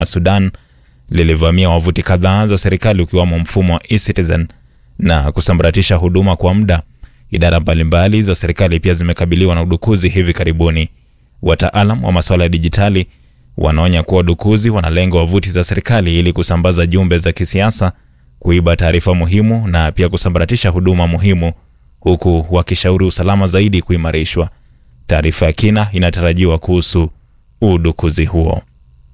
Sudan lilivamia wavuti kadhaa za serikali ukiwamo mfumo wa eCitizen na kusambaratisha huduma kwa muda. Idara mbalimbali za serikali pia zimekabiliwa na udukuzi hivi karibuni. Wataalam wa masuala ya dijitali wanaonya kuwa wadukuzi wanalenga wavuti za serikali ili kusambaza jumbe za kisiasa, kuiba taarifa muhimu na pia kusambaratisha huduma muhimu, huku wakishauri usalama zaidi kuimarishwa. Taarifa ya kina inatarajiwa kuhusu udukuzi huo.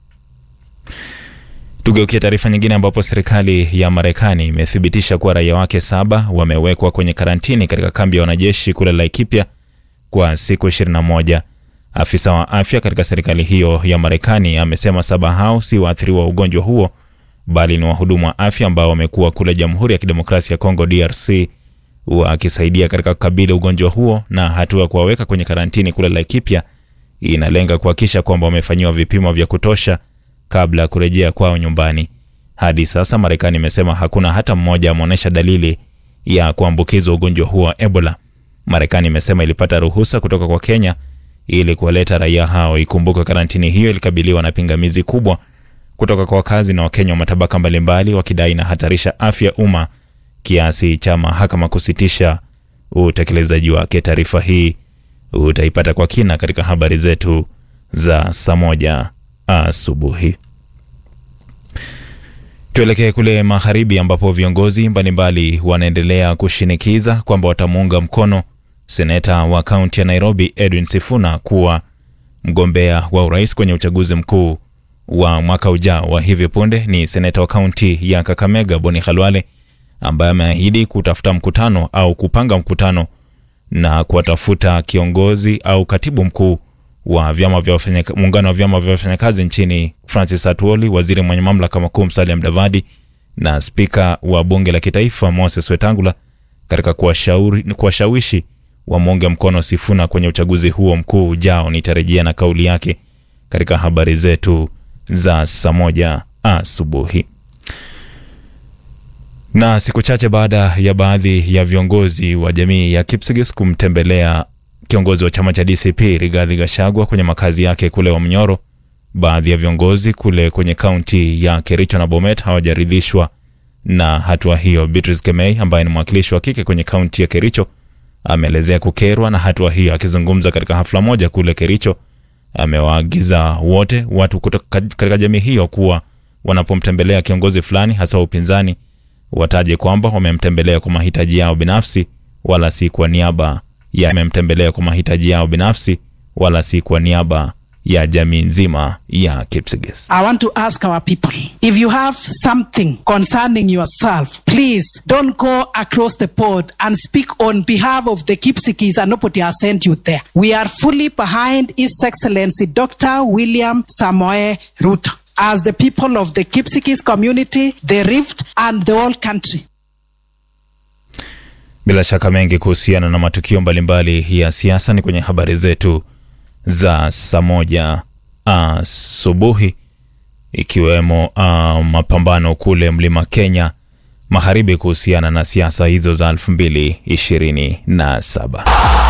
Tugeukia taarifa nyingine ambapo serikali ya Marekani imethibitisha kuwa raia wake saba wamewekwa kwenye karantini katika kambi ya wanajeshi kule Laikipia kwa siku 21. Afisa wa afya katika serikali hiyo ya Marekani amesema saba hao si waathiriwa wa ugonjwa huo bali ni wahudumu wa afya ambao wamekuwa kule Jamhuri ya Kidemokrasia ya Kongo DRC wakisaidia katika kukabili ugonjwa huo, na hatua ya kuwaweka kwenye karantini kule Laikipia inalenga kuhakikisha kwamba wamefanyiwa vipimo vya kutosha kabla ya kurejea kwao nyumbani. Hadi sasa Marekani imesema hakuna hata mmoja ameonyesha dalili ya kuambukizwa ugonjwa huo wa Ebola. Marekani imesema ilipata ruhusa kutoka kwa Kenya ili kuwaleta raia hao. Ikumbukwe karantini hiyo ilikabiliwa na pingamizi kubwa kutoka kwa wakazi na Wakenya wa matabaka mbalimbali, wakidai inahatarisha afya umma kiasi cha mahakama kusitisha utekelezaji wake. Taarifa hii utaipata kwa kina katika habari zetu za saa moja asubuhi. Tuelekee kule magharibi ambapo viongozi mbalimbali wanaendelea kushinikiza kwamba watamuunga mkono seneta wa kaunti ya Nairobi Edwin Sifuna kuwa mgombea wa urais kwenye uchaguzi mkuu wa mwaka ujao. Wa hivi punde ni seneta wa kaunti ya Kakamega Boni Khalwale ambaye ameahidi kutafuta mkutano au kupanga mkutano na kuwatafuta kiongozi au katibu mkuu wa vyama vya muungano wa vyama vya wafanyakazi nchini Francis Atwoli, waziri mwenye mamlaka makuu Musalia Mudavadi na spika wa bunge la kitaifa Moses Wetangula katika kuwashawishi wamuunge mkono Sifuna kwenye uchaguzi huo mkuu ujao. Nitarejea na kauli yake katika habari zetu za saa moja asubuhi. Na siku chache baada ya baadhi ya viongozi wa jamii ya Kipsigis kumtembelea kiongozi wa chama cha DCP Rigathi Gachagua kwenye makazi yake kule Wamnyoro, baadhi ya viongozi kule kwenye kaunti ya Kericho na Bomet hawajaridhishwa na hatua hiyo. Beatrice Kemei ambaye ni mwakilishi wa kike kwenye kaunti ya Kericho ameelezea kukerwa na hatua hiyo. Akizungumza katika hafla moja kule Kericho, amewaagiza wote watu kutoka katika jamii hiyo kuwa wanapomtembelea kiongozi fulani, hasa upinzani, wataje kwamba wamemtembelea kwa mahitaji yao binafsi wala si kwa niaba ya amemtembelea kwa mahitaji yao binafsi wala si kwa niaba ya jamii nzima ya Kipsigis. I want to ask our people if you have something concerning yourself please don't go across the pond and speak on behalf of the Kipsigis and nobody has sent you there. We are fully behind His Excellency Dr. William Samoe Ruto as the people of the Kipsigis community, the Rift and the whole country. Bila shaka mengi kuhusiana na matukio mbalimbali ya siasa ni kwenye habari zetu za saa moja asubuhi, ikiwemo uh, mapambano kule mlima Kenya magharibi kuhusiana na siasa hizo za elfu mbili ishirini na saba.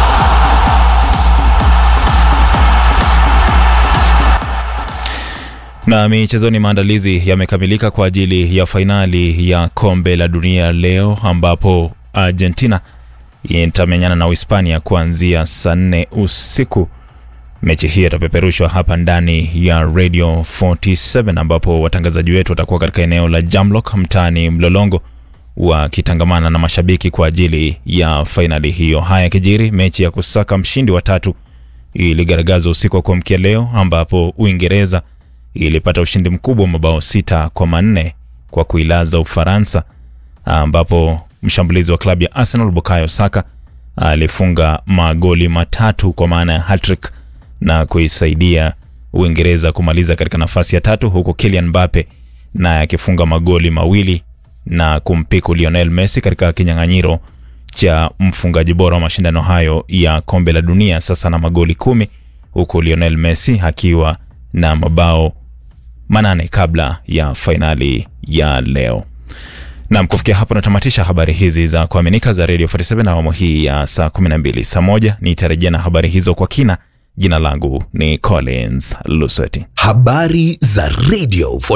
Na michezoni, maandalizi yamekamilika kwa ajili ya fainali ya kombe la dunia leo ambapo Argentina itamenyana na Uhispania kuanzia saa nne usiku. Mechi hii itapeperushwa hapa ndani ya Radio 47 ambapo watangazaji wetu watakuwa katika eneo la Jamlock mtaani Mlolongo wakitangamana na mashabiki kwa ajili ya fainali hiyo. Haya kijiri, mechi ya kusaka mshindi wa tatu iligaragazwa usiku wa kuamkia leo ambapo Uingereza ilipata ushindi mkubwa wa mabao sita kwa manne kwa kuilaza Ufaransa ambapo mshambulizi wa klabu ya Arsenal Bukayo Saka alifunga magoli matatu kwa maana ya hattrick na kuisaidia Uingereza kumaliza katika nafasi ya tatu, huku Kylian Mbappe naye akifunga magoli mawili na kumpiku Lionel Messi katika kinyang'anyiro cha mfungaji bora wa mashindano hayo ya kombe la dunia, sasa na magoli kumi, huku Lionel Messi akiwa na mabao manane kabla ya fainali ya leo. Nam, kufikia hapo natamatisha habari hizi za kuaminika za Radio 47 na awamu hii ya saa 12. Saa moja nitarejea na habari hizo kwa kina Jina langu ni Collins Lusweti. Habari za Radio